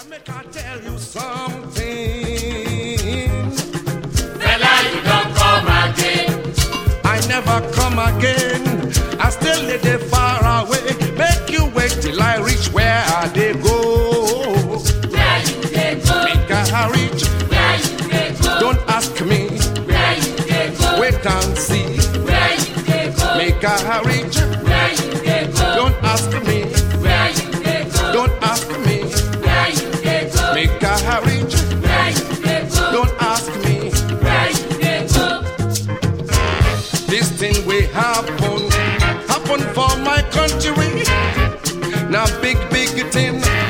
make I tell you something. Fella, you don't come again. I never come again. I still live there far away. Make you wait till I reach where I dey go. Where you dey go? Make I reach. Where you dey go? Don't ask me. Where you dey go? Wait and see. Where you dey go? Make I reach. Where you dey go? Don't ask me. Where you dey go? Don't ask me. Where you dey go? Make I reach. Where you dey go? Don't ask me. Where you dey go? This thing will happen, happen for my country. Now big, big thing